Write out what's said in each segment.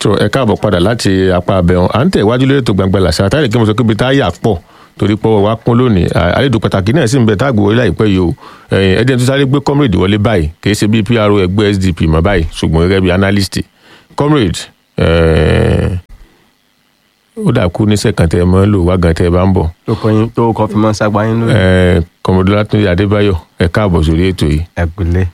tó ẹ káàbọ̀ padà láti apá abẹ́hùn à ń tẹ̀ iwájú lórí ètò gbangba làṣà táyà kí mo sọ pé ibi tá a yà pọ̀ torí pé wa kún lónìí àlejò pàtàkì náà sì ń bẹ tá a gbowó láìpẹ́ yìí o ẹ̀ẹ́dẹ́n tó sáré gbé comrade wọlé báyìí kì í ṣe bí pro ẹgbẹ́ sdp mọ́ báyìí ṣùgbọ́n gẹ́gẹ́ bí analyst comrade ó dà kú ní sẹ́kàn tẹ́ ẹ mọ́ lò wá gan tẹ́ ẹ bá ń bọ̀. tó kọyìn tó kọ fi mọ ságbá yín lórí. kọmọdé látúndé adébáyọ̀ ẹ káàbọ̀ sórí ètò yìí. ẹ pẹ̀lẹ́.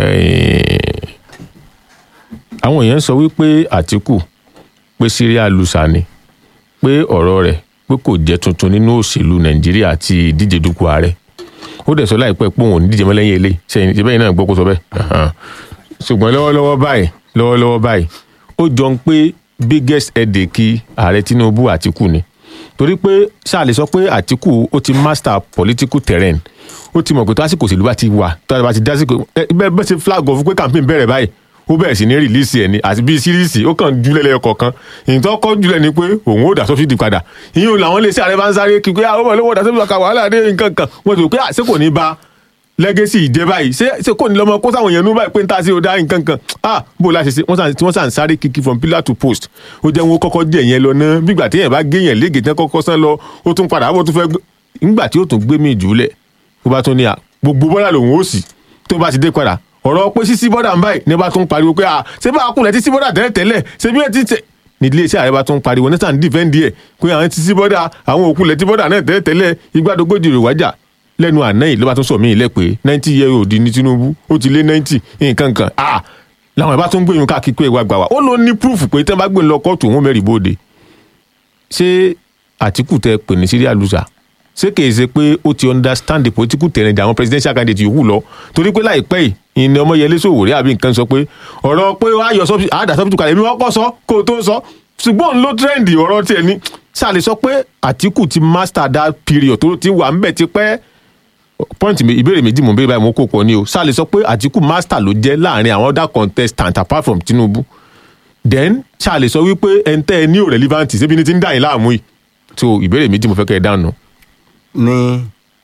àwọn èèyàn sọ wípé àtìkù pé síríà lùsà ni pé ọ̀rọ̀ rẹ̀ pé kò jẹ́ tuntun nínú òṣèlú nàìjíríà àti ìdíje dupò ààrẹ ó dẹ̀ sọ láìpẹ́ pé òun ò ní díje mọ́ lẹ́yìn eléyìí sẹ́yìn ìbẹ́ yìí náà gbọ́ kó sọ bẹ́ẹ̀ ṣùgbọ́n lọ́wọ́lọ́wọ́ báyìí lọ́wọ́lọ́wọ́ báyìí ó jọ ń pé biggest headache ààrẹ tinubu àtìkù ni torí pé ṣáà lè sọ pé àtìkù ó ti master political terrain ó ti mọ̀ pé tásìkò òṣèlú bá ti wà tó bá ti dásìkò bẹ́ẹ̀ bẹ́ẹ̀ ṣe flag off pé campaign bẹ̀rẹ̀ báyìí ó bẹ̀rẹ̀ sí ní rìlíìsì ẹ̀ ni àti bíi síríìsì ó kàn júlẹ̀ lẹ́yọ kọ̀ọ̀kan ìyìn tó kọ́ júlẹ̀ ni pé òun ó dà sọ́fíìdì padà ìyìn làwọn lè ṣe ààrẹ bá ń sáré kí pé àwọn ọmọ ìlú wọ́n dà sọ́fíìdì padà wàhálà dé nǹkan kan wọ́n ti rò pé àṣẹ kò ní ba lẹ́gẹ́sì ìjẹ́ báyìí ṣé ṣé kò ní lọ́mọ kó sáwọn èèyàn nú báyìí pé ń ta sí ọ̀dà nǹkan kan ah bó la ṣe ṣe wọ́n sàn sáré kíkí from pillar to post ó jẹ́ wọn kọ́kọ́ jẹ́ yẹn lọ ná bígbà téèyàn bá gé yẹn léègè tán kọ́kọ́ sán lọ ó tún padà bó tún fẹ́ nígbà tí ó tún gbé mi jùlẹ̀ ó bá tún ní à gbogbo bọ́dà lòun ó sì tó bá ti dé padà ọ̀rọ̀ pé sísí bọ́dà ń báyìí ní bá tún pariwo pé à ṣé bá a kúnlẹ̀ tí sí bọ́dà tẹ́lẹ̀ tẹ́lẹ̀ ṣé bí ẹ ti tẹ̀ ní ilé iṣẹ́ ààrẹ bá tún pariwo ní sàn dìfẹ́ǹdì ẹ̀ pé àwọn ti sí bọ́dà àwọn òkúlẹ̀ tí bọ́dà náà tẹ́lẹ̀ tẹ́lẹ̀ igbádogójì rè wájà lẹ́nu àná yìí ló bá tún sọ mí ilẹ̀ pé ninety year old ní Tinubu ó ti lé ninety nǹkan kan ah làwọn ìbá tún gbé yín káàkiri pé ìwà gbà wá ó ló ní proof pé tẹ́ bá gbé lọ kóòtù òun mẹ́rin bóde ṣé Àtìkù tẹ pè ní Syria loser ṣé kìí ṣe pé ó ti understand the political terrain àwọn presidential candidate yòówù lọ torí pé láìpẹ́ yìí ìní Ọmọyẹlé Sowore àbí nǹkan sọ pé ọ̀rọ̀ pé wàá yọ sọ́bìtì àádà sọ́bìtì kalẹ̀ èmi wọ́n kọ́ sọ kó o tó sọ ṣùgbọ́n ló trend ọ̀rọ̀ tiẹ̀ ní ṣáà lè sọ pé Àtìkù ti master that period tó ti wà ń bẹ̀ ti pẹ́ point ìbéèrè méjì mò ń béèrè báyìí mo kó pọ̀ ni o ṣáà lè sọ pé Àtìkù master ló jẹ́ láàrin àwọn other contestants apart from Tinubu then ṣáà lè sọ wípé ẹ̀ńtẹ́ ẹ ní ò relevant ṣébi ní ti ń dà yín láàmú yìí so ìbéèrè méjì mo fẹ́ kẹ́ ẹ dáhùn. ní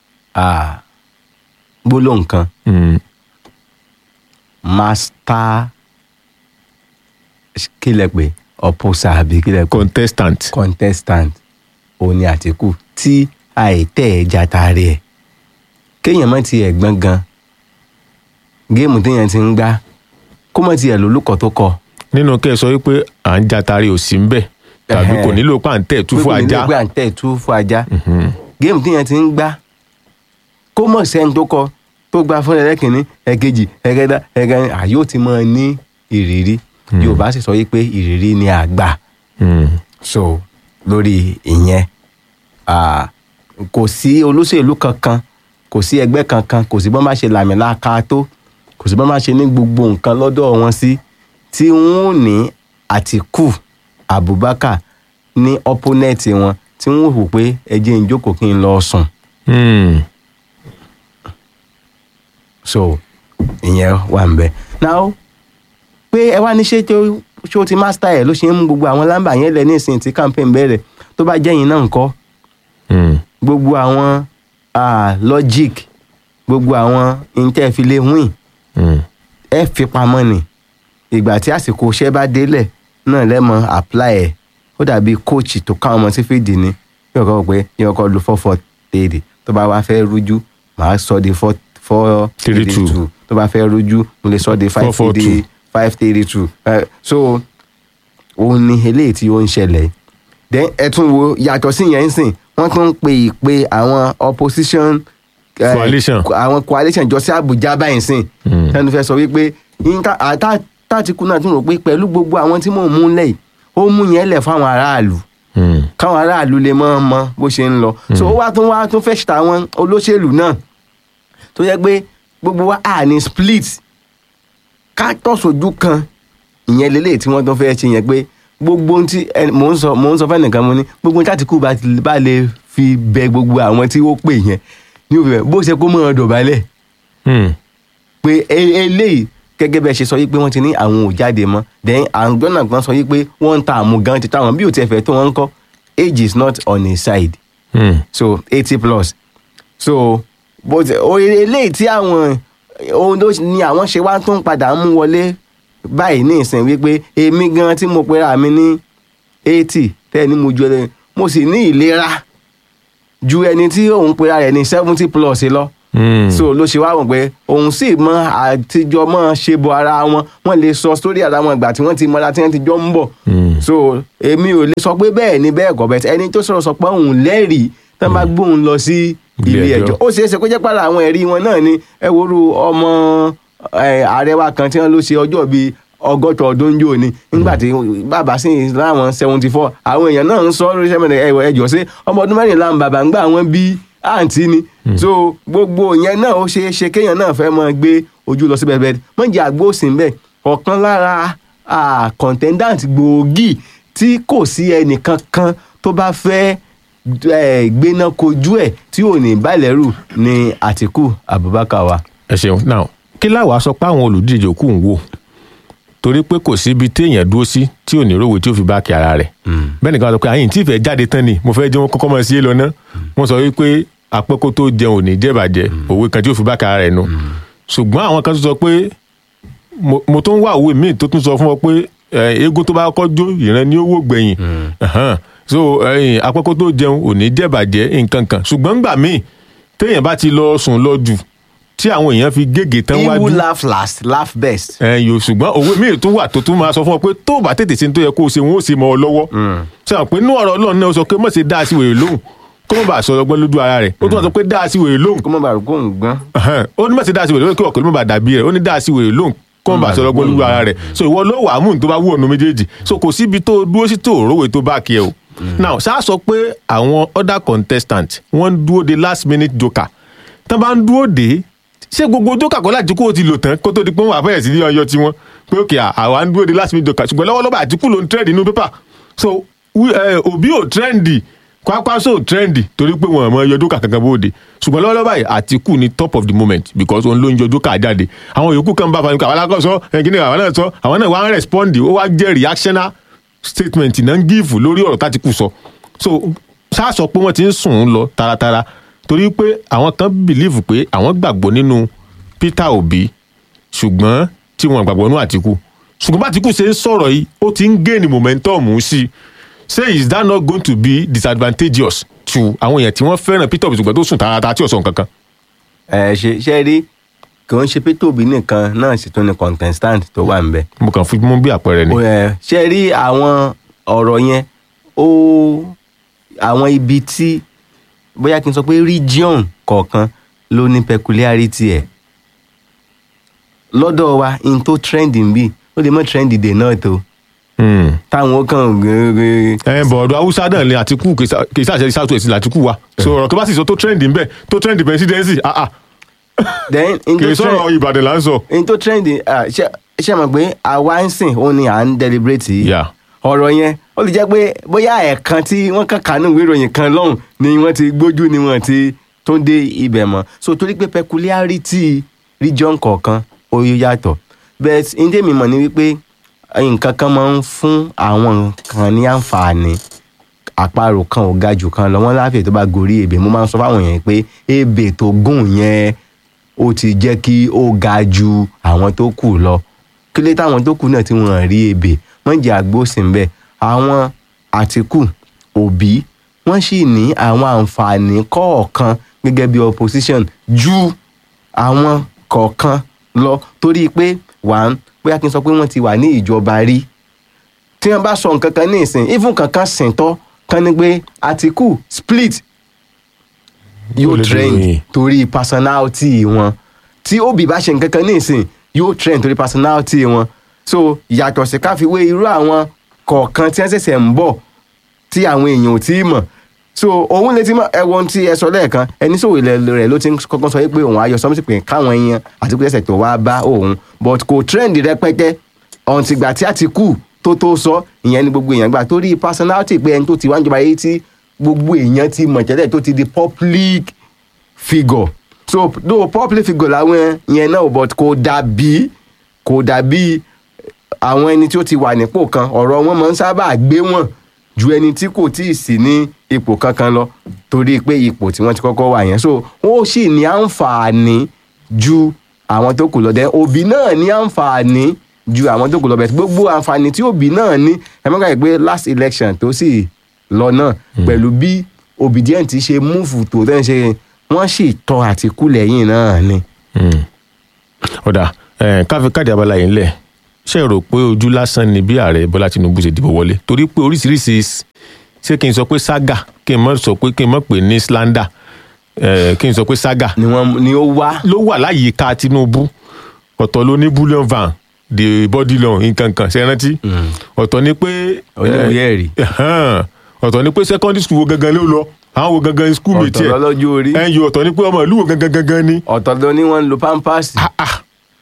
gbólóhùn kan master kílẹ̀ pé opposer àbí kílẹ̀ pé contestant contestant òun ni Àtìkù tí àìtẹ́ ẹ̀ jàtàrí ẹ̀ kéèyàn má tiẹ̀ gbọ́n gan géèmù téèyàn ti ń gbá kó má tiẹ̀ lólùkọ́ tó kọ. nínú kẹ́ ẹ sọ wípé à ń jatari ò sí ń bẹ̀ tàbí kò nílò pàǹtẹ̀ tú fún ajá kò nílò pàǹtẹ̀ tú fún ajá géèmù téèyàn ti ń gbá kó mọ̀ sẹ́ni tó kọ tó gba fún ẹlẹ́kìnní ẹ̀kejì ẹ̀kẹta ẹ̀kẹrin àyè ó ti mọ̀ ní ìrírí Yorùbá sì sọ wípé ìrírí ni àgbà so lórí ìyẹn kò sí olóṣèlú kankan kò sí ẹgbẹ́ kankan kò sí bọ́n bá ṣe làmìlaka tó kò sí bọ́n bá ṣe ní gbogbo nǹkan lọ́dọ̀ wọn sí tí wọ́n ní Àtìkù Abubakar ní opponent wọn tí wọ́n hù pé ẹ jẹ́ n jókòó kí n lọ sùn. so ìyẹn wà ń bẹ. now pé ẹ wá ní ṣé tí ó ti master ẹ̀ ló ṣe ń mú gbogbo àwọn lámbà yẹn lẹ ní ìsìn tí campaign bẹ̀rẹ̀ tó bá jẹ́yìn náà ńkọ́ gbogbo àwọn ah, logic gbogbo àwọn intẹ́filé win ẹ fi pamọ́ ni ìgbà tí àsìkò iṣẹ́ bá délẹ̀ náà lẹ́mọ̀ apply ẹ̀ ó dàbí coach tó ká ọmọ sí fìdí ni yóò kọ́ pé yóò kọ́ lu four four three tó bá wá fẹ́ rújú màá sọ di four four Three, two. tó bá fẹ́ rújú mo lè sọ di five Four, four, three five three two Eh, so òun ni eléyìí tí ó ń ṣẹlẹ̀ then ẹ tún wo yàtọ̀ sí yẹn ń sìn wọ́n tún ń pe ìpè àwọn opposition eh, Coalition. àwọn coalition jọ sí Àbújá báyìí sìn ẹnu fẹ́ sọ wípé yínká àtà tàtìkù náà tún rò pé pẹ̀lú gbogbo àwọn tí mò ń mú lẹ́yìn ó mú yẹn lẹ̀ fáwọn aráàlú káwọn aráàlú lè mọ̀ mọ̀ bó ṣe ń lọ so ó wá tún wá tún fẹ́ ṣètò àwọn olóṣèlú náà tó yẹ pé gbogbo wa à ní split ká tọ̀sójú kan ìyẹn lélẹ̀ tí wọ́n tún fẹ́ ṣe yẹn pé gbogbo ohun tí ẹ- mò ń sọ mò ń sọ fẹ́nìkan mo ní gbogbo ohun tí Àtìkù bá ti- bá lè fi bẹ gbogbo àwọn tí ó pè yẹn ní òfin bó ṣe kó mọ́ ọ dọ̀bálẹ̀ pé e- eléyìí gẹ́gẹ́ bẹ́ẹ̀ ṣe sọ yí pé wọ́n ti ní àwọn ò jáde mọ́ then àwọn gbọ́nà kan sọ yí pé wọ́n ń ta àmúgan ti táwọn bí ò tiẹ̀ fẹ́ tó wọ́n ń kọ́ age is not on his side so eighty plus so bó ti o eléyìí tí àwọn ohun tó ní àwọn ṣe wá tó ń padà mú wọlé báyìí ní ìsìn wípé èmi gan tí mo pera mi ní eighty tẹ́ẹ̀ ni mo ju ẹni mo sì ní ìlera ju ẹni tí òun pera rẹ̀ ní seventy plus lọ Hmm. so ló ṣe wá wọ̀n pé òun sì mọ àtijọ́ mọ́ ṣe bọ ara wọn wọ́n lè sọ sórí ara wọn ìgbà tí wọ́n ti mọ́ra tí wọ́n ti jọ ń bọ̀ Hmm. so èmi ò lè sọ pé bẹ́ẹ̀ ni bẹ́ẹ̀ kọ́ bẹ́ẹ̀ ẹni tó sọ̀rọ̀ sọ pé òun lẹ́rìí tán bá gbóhùn lọ sí Ilé ilé ẹjọ́. ẹjọ́ ó ṣeé ṣe kó jẹ́ pàrọ̀ àwọn ẹ̀rí wọn náà ni ẹ woru ọmọ ẹ, ààrẹ wa kan tí wọ́n ló ṣe ọjọ́ bíi ọgọ́ta ọdún jò ní nígbà tí bàbá sì ń láwọn seventy four àwọn èèyàn náà ń sọ lórí sẹ́mẹ̀lẹ̀ ẹ̀wọ̀ ẹjọ́ sí ọmọ ọdún mẹ́rìnlá ń bàbá ń gbà wọ́n bí àǹtí ni so gbogbo yẹn náà ó ṣeé ṣe kéèyàn náà fẹ́ mọ gbé ojú lọ sí bẹ́ẹ̀ bẹ́ẹ̀ mọ̀jẹ̀ àgbóòsì ń bẹ̀ ọ̀kan lára ah, contendant gbòógì tí kò sí ẹnìkan kan tó bá fẹ́ eh, gbéná kojú ẹ̀ tí ò ní bàlẹ́rù ni Àtíkù Abubakar wa. ẹ ṣeun now kí láwàá sọ pé àwọn olùdíje kù ń wò torí pé kò síbi téèyàn dúró sí tí ò ní rówó tí ó fi báàkì ara rẹ̀ bẹ́ẹ̀ nìkan sọ pé àyìn tí ìfẹ́ jáde tán ni mo fẹ́ jẹ́ wọn kọ́kọ́ mọ̀ sí é lọ ná wọ́n sọ wípé apẹ́kó tó jẹun ò ní jẹ́bàjẹ́ òwe kan tí ó fi báàkì ara rẹ̀ nu ṣùgbọ́n àwọn kan tó sọ pé mo- mo tó ń wá òwe míì tó tún sọ fún ọ pé eh, eégún tó bá kọ́ jó ìran ni ó wò gbẹ̀yìn Ẹ̀hán. so eh, apẹ́kó tó jẹun ò ní jẹ́bàjẹ́ nǹkan kan ṣùgbọ́n ńgbà míì téèyàn bá ti lọ sùn lọ jù tí àwọn èèyàn fi gègé tán he wájú who laugh last laugh best. ẹ yòó ṣùgbọ́n òwe míì tún wà tó tún máa sọ fún ọ pé tó o bá tètè ṣe ní tó yẹ kó o ṣe wọn ó ṣe mọ́ ọ lọ́wọ́ ṣe hàn pé inú ọ̀rọ̀ ọlọ́run náà ó sọ pé mọ̀ ṣe dá a sí wèrè lóhùn kó mọ̀ bá sọ ọgbọ́n lójú ara rẹ̀ ó tún wà sọ pé dá a sí wèrè lóhùn kó mọ̀ bàrù kó ń gbọ́n. Ẹhẹ́n. ó ní mọ̀ ṣe dá a sí wèrè lóhùn kí ọ̀kọ́ ló mọ̀ bá dàbí rẹ̀ ó ní dá a sí wèrè lóhùn kó mọ̀ bá sọ ọgbọ́n lójú ara rẹ̀ so ìwọ ló wà á mú ní tó bá wù ọ̀nà méjèèjì so kò síbi tó o dúró sí tó o rówó tó bá kí ẹ o now ṣáà sọ pé àwọn other contestant wọ́n ń dúró de last minute joker tán bá ń dúró de ṣé gbogbo joker kọ́ láti kó o ti lò tán kó tó di pé wọ́n wà bẹ̀rẹ̀ sí ní ọyọ tiwọn pé òkè àwa ń dúró de last minute joker ṣùgbọ́n lọ́wọ́lọ́wọ́ àtìkù ló ń trend nínú pépà so wí- eh, òbí ò trendy kwakwaso ò trendy torí pé wọn ò mọ ẹyọ joker kankan bóde ṣùgbọ́n lọ́wọ́lọ́wọ́ báyìí àtìkù ni top of the moment because òun ló ń yọ joker jáde àwọn yòókù kan bá fa nǹkan àwọn alákọ̀ọ́sọ ẹ̀gínní àwọn náà sọ àwọn náà wá ń respond ó wá jẹ́ reactional statement náà ń gíìfù lórí ọ̀rọ̀ tátìkù sọ so ṣáà sọ pé wọ́n ti ń sùn ún lọ taratara torí pé àwọn kan believe pé àwọn gbàgbọ́ nínú Peter Obi ṣùgbọ́n tí wọ́n gbàgbọ́ nínú Àtìkù ṣùgbọ́n bá Àtìkù ṣe ń sọ̀rọ̀ yìí ó ti ń gain momentum sí i say is that not going to be disadvantageous to àwọn èèyàn tí wọ́n fẹ́ràn Peter Obi ṣùgbọ́n tó sùn taratara tí ò sọ nǹkan kan. ẹ ṣe ṣe rí kò ń ṣe pé tóbi nìkan náà sì tún ni contestant tó wà ń bẹ. mo kàn fi mú bí àpẹẹrẹ ni. Ó, ẹ, ṣe rí àwọn ọ̀rọ̀ yẹn ó àwọn ibi tí bóyá kí n sọ pé region kọ̀ọ̀kan ló ní peculiarity ẹ̀ lọ́dọ̀ wa in tó trend ń bì ó lè mọ́ trend dè náà tó Hmm. táwọn ó kàn gẹ́gẹ́ ẹ bọ̀ ọ̀dọ̀ haúsá náà ni Àtìkù kì í ṣàṣẹ south west ni Àtìkù wa so ọ̀rọ̀ tó bá sì sọ tó trend ń bẹ̀ tó trend presidency ah ah then in kì tó í trend sọ̀rọ̀ Ìbàdàn là ń sọ. in tó trend ah, ṣe ṣe mọ̀ pé àwa ń sìn ó ní à ń deliberate yìí Yeah. ọ̀rọ̀ yẹn ó lè jẹ́ pé bóyá ẹ̀ẹ̀kan tí wọ́n kàn kánú ìwé ìròyìn kan lọ́hùn ni wọ́n ti gbójú ni wọ́n ti tó dé ibẹ̀ mọ́ so torí pé peculiarity region kọ̀ọ̀kan ó yàtọ̀ but ndé mi mọ̀ ni wípé nǹkan kan máa ń fún àwọn kan ní àǹfààní àparò kan ò ga jù kan lọ wọ́n láfẹ̀ẹ́ tó bá gorí ebè mo máa ń sọ fáwọn èèyàn pé ebè tó gùn yẹn ó ti jẹ́ kí ó ga ju àwọn tó kù lọ kí ló táwọn tó kù náà tí wọ́n rí ebè wọ́n jẹ́ àgbósìn bẹ́ẹ̀ àwọn Àtíkù Òbí wọ́n sì ní àwọn àǹfààní kọ̀ọ̀kan gẹ́gẹ́ bí opposition ju àwọn kọ̀ọ̀kan lọ torí pé one bóyá kí n sọ pé wọ́n ti wà ní ìjọba rí tí wọ́n bá sọ nǹkan kan ní ìsìn even kankan sìntọ́ kan ní pé Àtíkù split yóò Olè trend lóyìn. torí personality wọn tí Obi bá ṣe nǹkan kan ní ìsìn yóò trend torí personality wọn so yàtọ̀ sí káfíwé irú àwọn kọ̀ọ̀kan tí wọ́n ṣẹ̀ṣẹ̀ ń bọ̀ tí àwọn èèyàn ò tí ì mọ̀ so òun lè ti mọ ẹwọn tí ẹ sọ lẹ́ẹ̀kan ẹni sòwò ilẹ̀ rẹ̀ ló ti ń kọ́kọ́ sọ pé òun ayọ̀ sọmọsí pé káwọn èèyàn àti pé ẹsẹ̀ tó wá bá òun but kò trend rẹpẹtẹ ọ̀ǹtìgbà tí Àtíkù tó tó sọ ìyẹn ni gbogbo èèyàn gbà torí personality pé ẹni tó ti wá ń jọba yìí tí gbogbo èèyàn ti mọ̀ tẹ́lẹ̀ tó ti di public figure so though public figure làwọn yẹn náà but kò dàbí kò dàbí àwọn ẹni tí ó ti wà nípò kan ọ̀rọ̀ wọn máa ń sábà gbé wọn ju ẹni tí kò tí ì sí ní ipò kankan lọ torí pé ipò tí wọ́n ti kọ́kọ́ wà yẹn so wọ́n ó sì ní àǹfààní ju àwọn tó kù lọ dẹ́ òbí náà ní àǹfààní ju àwọn tó kù lọ bẹ̀rẹ̀ gbogbo àǹfààní tí òbí náà ní ẹ mọ́ káyọ̀ pé last election tó sì lọ náà pẹ̀lú bí obedient ṣe múfù tó tẹ́ ń ṣe wọ́n sì tọ́ Àtíkù lẹ́yìn náà ni. Mm. ọ̀dà eh, káfí káàdì abala yìí ńlẹ̀ ṣe rò pé ojú lásán ni bí ààrẹ bọ́lá tinubu ṣe dìbò wọlé torí pé oríṣiríṣi s- ṣé kí n sọ pé saga kí n mọ̀ sọ pé kí n mọ̀ pé ní slander eh, kí n sọ pé saga ni wọ́n ni ó wá ló wà láyìíká tinubu ọ̀tọ̀ ló ní bullion van the body loan nǹkan kan ṣe rántí ọ̀tọ̀ ni pé oníwèé ẹ̀rí ẹ̀hán, ọ̀tọ̀ ni pé secondary school wo gangan ló lọ àwọn wo gangan school mi ọ̀tọ̀ tiẹ̀ lọ́lọ́jọ́ orí ẹ̀yìn ọ̀tọ̀ ni pé ọmọ ìlú wo gangan gangan ni ọ̀tọ̀ ló ní wọ́n ń lo pampers. Ah, ah.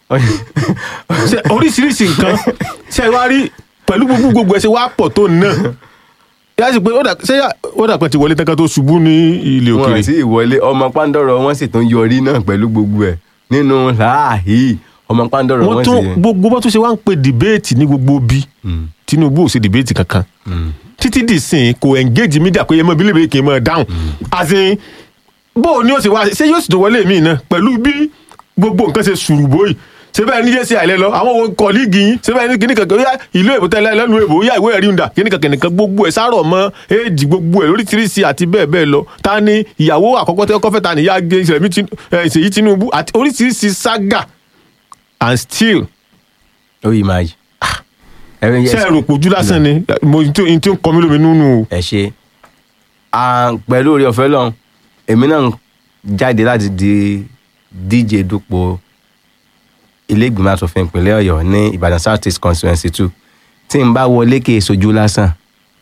Ṣé oríṣiríṣi nǹkan ṣe wá rí pẹ̀lú gbogbo gbogbo ẹ̀ ṣe wá pọ̀ tó náà yá sí pé ó dà ṣé yà- ó dà pé ti wọlé tán ká tó ṣubú ní ilé wọn òkèèrè àti ìwọlé ọmọ pàǹdọ̀rọ̀ wọn sì tún yọrí náà pẹ̀lú gbogbo ẹ̀ nínú láàhí ọmọ pàǹdọ̀rọ̀ wọ́n wọn tún sì yẹn. gbogbo bó tún ṣe wá ń pe dìbéètì ní gbogbo bí Tinubu ò ṣe dìbéètì kankan títí dì sìn kò engage media pé ẹ mọ bílẹ̀ bíi kì í mọ dáhùn àti bó o ní ó sì wá ṣé yóò sì tó wọlé mi náà pẹ̀lú bí gbogbo nǹkan ṣe sùrù bóyì ṣé bẹ́ẹ̀ ní jẹ́sí àìlẹ́ lọ àwọn wo kọ́líìgì yín ṣé bẹ́ẹ̀ ní kíní kankan yá ìlú èbó tẹ́lẹ̀ lẹ́nu èbó yá ìwé ẹ̀rí ń dà kíní kankan nìkan gbogbo ẹ̀ sárọ̀ mọ́ éèjì gbogbo ẹ̀ lóríṣiríṣi àti bẹ́ẹ̀ bẹ́ẹ̀ lọ ta ni ìyàwó àkọ́kọ́ tẹ́ kọ́fẹ́ ta ni ìyá gé ìṣẹ̀lẹ̀ mi Tin- eh, Ṣèyí Tinubu àti oríṣiríṣi saga and still ó yìí máa yìí. ẹ̀rín ṣe yẹn ẹrù pojú lásán ni mo n tí n tí ń kọ mí lómi nínú o. ẹ ṣe À, pẹ̀lú orí ọ̀fẹ́ lọ́hùn èmi náà ń jáde láti di díje dupò ilé ìgbìmọ̀ asòfin ìpínlẹ̀ ọ̀yọ́ ní ìbàdàn south east constituency two tí n bá wọlé kì í sojú lásán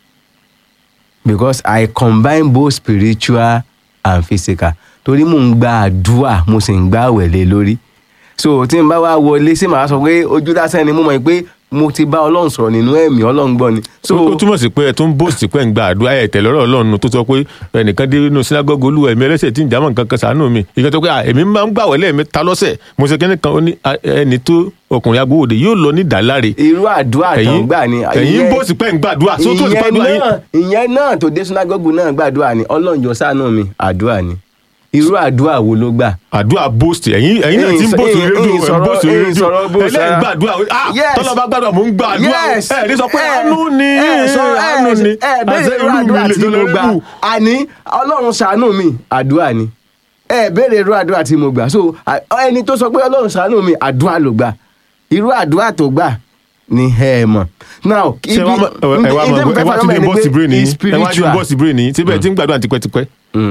because i combine both spiritual and physical torí mò ń gba àdúrà mo sì ń gbà wẹ̀lẹ̀ lórí so tí n bá wá wọlé sí màá sọ pé ojú lásán ni mo mọ̀ pé mo ti bá ọlọ́run sọ̀rọ̀ nínú ẹ̀mí ọlọ́run gbọ́ ni. so ó túmọ̀ sí pé ẹ tún bóòsì pé ń gba àdúrà ẹ̀ tẹ̀lé ọ̀rọ̀ ọlọ́run tó sọ pé ẹnìkan dé inú sinagogo olúwa ẹ̀mí ẹlẹ́sẹ̀ tí ń jámọ̀ nǹkan kan sànú mi ìkan tó pé à, èmi máa ń gbàwẹ̀ lẹ́ẹ̀mẹ́ta lọ́sẹ̀ mo ṣe kẹ́ni kan ó ní à, ẹni tó ọkùnrin agbóhòde yóò lọ ní ìdáláre irú àdúrà tó ń gbà ni. ẹ̀yin ìyẹn- bóòsì pé ń gbàdúrà tó tó ti ìyẹn gbàdúrà yín náà ìyẹn náà tó dé sunagogu náà gbàdúrà ni ọlọ́run jọ ṣàánú mi àdúrà ni irú àdúrà wo ló gbà. àdúrà bóòsì ẹ̀yin ẹ̀yin náà ti ń Ẹ̀yin sọ- bóòsì ẹ̀yin- rédíò ẹ̀yin ẹ̀ ń sọ̀rọ̀- bóòsì ẹ̀yin rédíò sọ̀rọ̀ bóòsì ẹlẹ́yìn ara. gbàdúrà ah Yes. tọ́lọ́ bá gbàdúrà mò ń gbàdúrà Yes. ẹ̀ ní sọ pé Ẹ- àánú ni ẹ sọ ẹ àánú ni ẹ béèrè irú àdúrà tí mo gbà àní ọlọ́run ṣàánú mi àdúrà ni ẹ béèrè irú àdúrà tí mo gbà so à- ẹni tó sọ pé ọlọ́run ṣàánú mi àdúrà ló gbà irú àdúrà tó gbà ni ẹ mọ̀ now ṣe wá mọ ẹ wá mọ ẹ wá tún dé bọ́ọ̀sì brain yìí ẹ wá tún dé bọ́ọ̀sì brain yìí síbẹ̀ tí ń gbàdúrà tipẹ́tipẹ́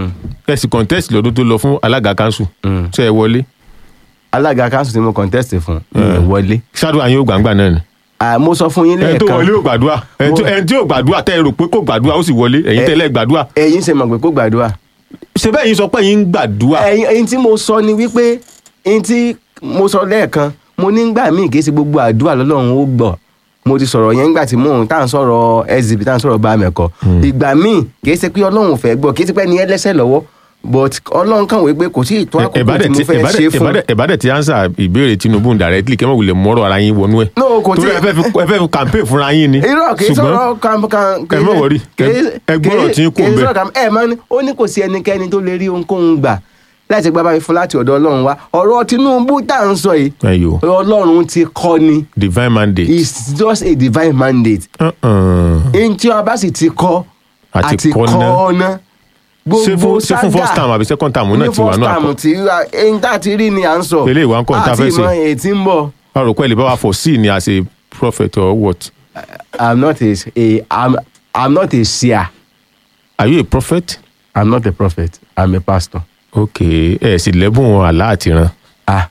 ẹ sì contest lọ́dún tó lọ fún alága kanṣu ṣe ẹ wọlé alága kanṣu tí mo contest fún mi ò wọlé ṣáàdùn àyìn ògbàǹgbà náà ni Ah, mo sọ fún yín ẹni tó lẹ́ẹ̀kan wọlé ò gbàdúrà ẹni tó- Mo- ẹni tí ò gbàdúrà tẹ́ ẹ rò pé kò gbàdúrà ó sì wọlé ẹ̀yin Ẹ- tẹ́lẹ̀ gbàdúrà ẹ̀yin ṣe mọ̀ pé kó gbàdúrà ṣe bẹ́ẹ̀ yín sọ pé yín ń gbàdúrà ẹ̀yin ẹ̀yin tí mo sọ ni wípé ẹ̀yin tí mo sọ lẹ́ẹ̀kan mo ní gbà míì kì í ṣe gbogbo àdúrà lọ́lọ́run ó gbọ́ mo ti sọ̀rọ̀ yẹn nígbà tí mò ń tá à ń sọ̀rọ̀ sdp tá à ń sọ̀rọ̀ bá mẹ́kọ̀ ìgbà míì kì í ṣe pé ọlọ́run ò fẹ́ gbọ́ kì í ṣe pé ẹni ẹlẹ́sẹ̀ lọ́wọ́ but ọlọ́run kàn wí pé kò sí ìtọ́ àkókò tí mo fẹ́ ṣe fún ẹ̀bádẹ̀ ti answer ìbéèrè Tinubu directly kẹ́mọ̀ wulẹ̀ mọ́rọ̀ ara yín wọnú ẹ̀ No, kò torí tí- ẹ fẹ́ fi ẹ fẹ́ fi campaign fúnra yín ni irọ́ kì í sọ̀rọ̀ kan kan ẹ má worry, ẹ- ẹ gbọ́rọ̀ tí ń kó kì í bẹ́ẹ̀. sọ̀rọ̀ kan ẹ máa ní ó ní kò sí ẹnikẹ́ni tó lè rí ohunkóhun gbà láti gbá báyìí fún láti ọ̀dọ̀ ọlọ́run wá ọ̀rọ̀ Tinubu tá à ń sọ yìí ẹ̀yọ́ ọlọ́run ti kọ́ ni divine mandate. it's just a divine mandate Uh-uh. ẹni tí ọba sì ti kọ́ Àti àti kọ́ kọ́ ná. ọ́nà ṣé fún ṣé fún first time àbí second time náà ti wà ní náà first time tí ẹni tá a ti rí ni à ń sọ Eléyìí wá ń kọ́ ní tá a fẹ́ ṣe. àti ìmọ̀ ètí ń bọ̀ a rò pé ẹ lè bá wa foresee ni as a prophet or what i'm not a, a I'm, i'm not a seer are you a prophet? i'm not a prophet i'm a pastor. ok ẹ sì lẹ́bùn àlá àti ran ah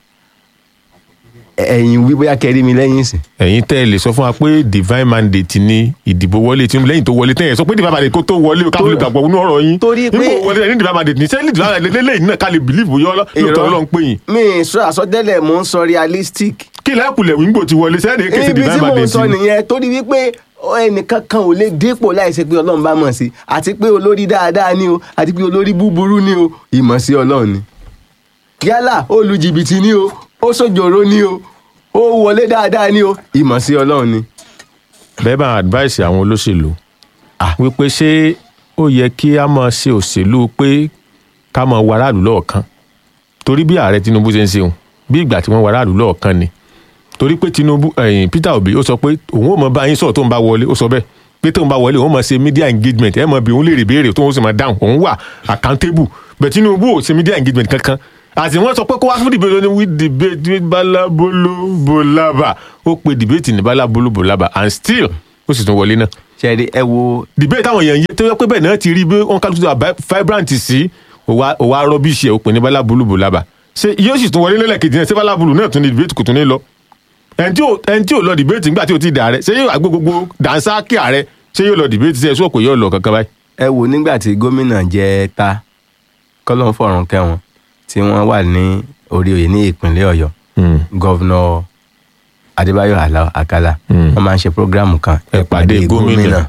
ẹ̀yin wí bóyá kẹrí mi lẹ́yìn sí. ẹ̀yin tẹ́ ẹ lè sọ fún wa pé divine mandate ni ìdìbò wọlé tí lẹ́yìn tó wọlé tẹ́yìn sọ pé divine mandate kó tó wọlé ká fi lè gbàgbọ́ nínú ọ̀rọ̀ yín Torí pé- nígbà wọlé ẹ̀yin divine mandate ní sẹ́yìn divine mandate lẹ́yìn náà ká lè believe bóyá lóòótọ́ ọlọ́run pé yín mi ì sọ àsọtẹ́lẹ̀ mò ń sọ realistic. kí lẹ́kùlẹ̀ wíńgbò ti wọlé sẹ́yìn ní kése ibi divine tí mò ń mandate sọ ni. nìyẹn torí wípé ẹnìkan kan ò lè dépò láìsí pé ọlọ́run bá mọ̀ sí àti pé olórí dáadáa ni o àti pé olórí búburú ni o ìmọ̀ sí ọlọ́run ni. yálà ó lu jìbìtì ni o ó sòjòrò ni o ó wọlé dáadáa ni o ìmọ̀ sí ọlọ́run ni. bẹ́ẹ̀ bá advice àwọn olóṣèlú wípé ṣé ó yẹ kí a máa ṣe òṣèlú pé ká máa wọ aráàlú lọ́ọ̀kan torí bí ààrẹ Tinubu ṣe ń ṣeun bí ìgbà tí wọ́n wọ aráàlú lọ́ọ̀kan ni torí pé Tinubu ẹ̀yìn Peter Obi ó sọ pé òun ò mọ bá yín sọ̀rọ̀ tó ń bá wọlé ó sọ bẹ́ẹ̀ pé tóun bá wọlé òun mọ̀ ṣe media engagement ẹ̀ mọ̀ bí òun lè rí béèrè tóun sì mọ̀ dáhùn òun wà accountable bẹ̀ Tinubu ò ṣe media engagement kankan àti wọ́n sọ pé kó wá fún debate ní we debate with balabolo bolaba ó pe debate ní balabolo bolaba and still ó sì tún wọlé náà ṣẹ́ẹ́rì ẹ wo debate táwọn èèyàn yé tó yẹ pé bẹ́ẹ̀ náà ti rí bí wọ́n kálukú tó wà vibrant sí òwa òwa rọ́bìṣì ẹ̀ ó pè ní balabolo bolaba ṣé yóò sì tún wọlé lẹ́lẹ́kejì náà ṣé balabolo náà tún ní debate kò tún ní lọ ẹni tí ò ẹni tí ò lọ debate nígbà tí ò ti dà rẹ ṣé yóò àgbo gbogbo dànsákì ààrẹ ṣé yóò lọ debate ṣe ẹ̀ṣọ́ kò yóò lọ kankan báyìí. ẹ wo nígbà tí gómìnà jẹ ta kọ́lọ́n fọ̀rùn kẹwọn tí wọ́n wà ní orí oyè ní ìpínlẹ̀ ọ̀yọ́ gọ́vnọ̀ adébáyọ̀ Àlà- àkàlà Mm. wọ́n máa ń ṣe prógráàmù kan Ìpàdé gómìnà.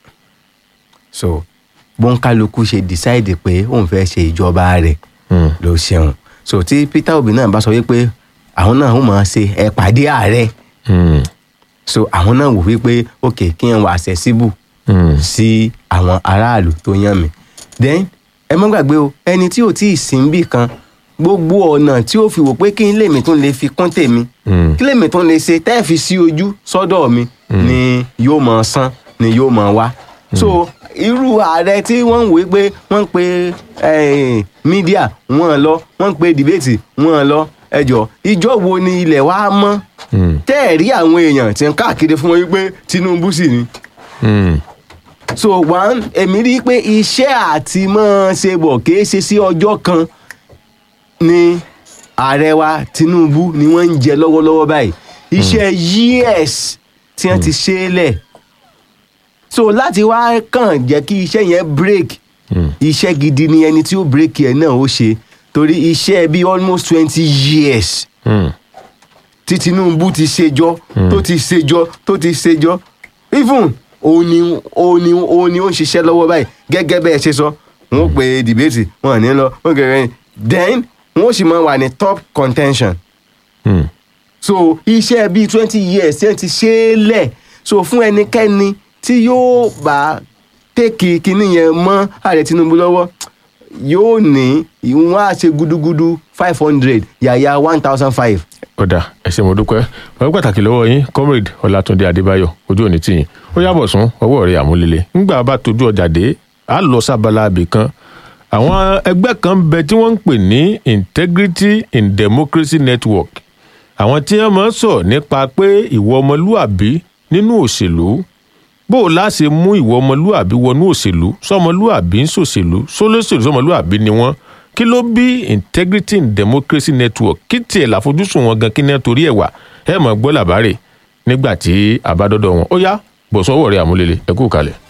so bóńkálukú ṣe decide pé òun fẹ́ ṣe ìjọba rẹ̀ Mm. ló ṣeun so tí Peter Obi náà bá sọ wípé àwọn náà ó máa ṣe ìpàdé ààrẹ Mm. so àwọn náà wò wípé ok kí n wà accessible Mm. sí àwọn aráàlú tó yàn mí then ẹ mọ́ gbàgbé o ẹni tí ò tí ì sìn bì kan gbogbo ọ̀nà tí ó fi wò pé kí n lèmi tún lè fi kún tèmi Mm. kí lèmi tún lè ṣe tẹ́ ẹ̀ fi sí ojú sọ́dọ̀ mi ni yóò mọ̀ san ni yóò mọ̀ wá so irú ààrẹ tí wọ́n ń wé pé wọ́n ń pe eh, mídíà wọ́n lọ wọ́n ń pe dìbẹ́tì wọ́n lọ ẹjọ́ ìjọ wo ni ilẹ̀ wa mọ́ Mm. tẹ́ ẹ̀ rí àwọn èèyàn tí ń káàkiri fún wọn wípé Tinubu sì ni Mm. so one èmi rí i pé iṣẹ́ àti máa ṣe bọ̀ kìí ṣe sí ọjọ́ kan ni ààrẹ wa Tinubu ni wọ́n ń jẹ lọ́wọ́lọ́wọ́ báyìí iṣẹ́ years tí wọ́n ti ṣe é lẹ̀ so láti wá kàn jẹ́ kí iṣẹ́ yẹn break Mm. iṣẹ́ gidi ni ẹni tí ó break yẹn náà ó ṣe torí iṣẹ́ bíi almost twenty years Mm. tí Tinubu ti ṣèjọ tó ti ṣèjọ tó ti ṣèjọ even òun ni òun ni òun ni ó ń ṣiṣẹ́ lọ́wọ́ báyìí gẹ́gẹ́ bẹ́ẹ̀ ṣe sọ wọn ó pe dìbẹ́tì wọn ò ní lọ wọn kẹrẹ then wọn ó sì máa wà ní top contention Mm. so iṣẹ́ bíi twenty years tí wọ́n ti ṣe é lẹ̀ so fún ẹnikẹ́ni tí yóò bá tèkì kínní yẹn mọ́ ààrẹ Tinubu lọ́wọ́ yóò ní ìwọ̀n á ṣe gudugudu five hundred yàyà one thousand five ọ̀dà ẹ ṣé mo dúpẹ́ ọ̀rẹ́ pàtàkì lọ́wọ́ yín comrade ọlátúndé adébáyọ̀ ojú òní tìyìn ó yàbọ̀ sún ọwọ́ rẹ̀ àmúlélẹ̀ ńgbà bá tójú ọjà dé á lọ sábàlá abì kan àwọn ẹgbẹ́ kan ń bẹ tí wọ́n ń pè ní integrity in democracy network àwọn tí wọ́n máa ń sọ nípa pé ìwọ ọmọlúàbí nínú òṣèlú bó o láṣẹ mú ìwọ ọmọlúàbí wọnú òṣèlú sọmọlúàbí ń ṣòṣèlú sólóṣèlú sọmọlúàbí ni wọ́n kí ló bí integrity in democracy network kí tiẹ̀ láfojúsùn wọn gan kí ní torí ẹ̀ wà ẹ̀ mọ̀ gbọ́ làbárè nígbà tí àbádọ́dọ̀ wọn ó yá bọ̀ sọ́wọ́ rẹ̀ àmúlélẹ̀ ẹ kú kalẹ̀.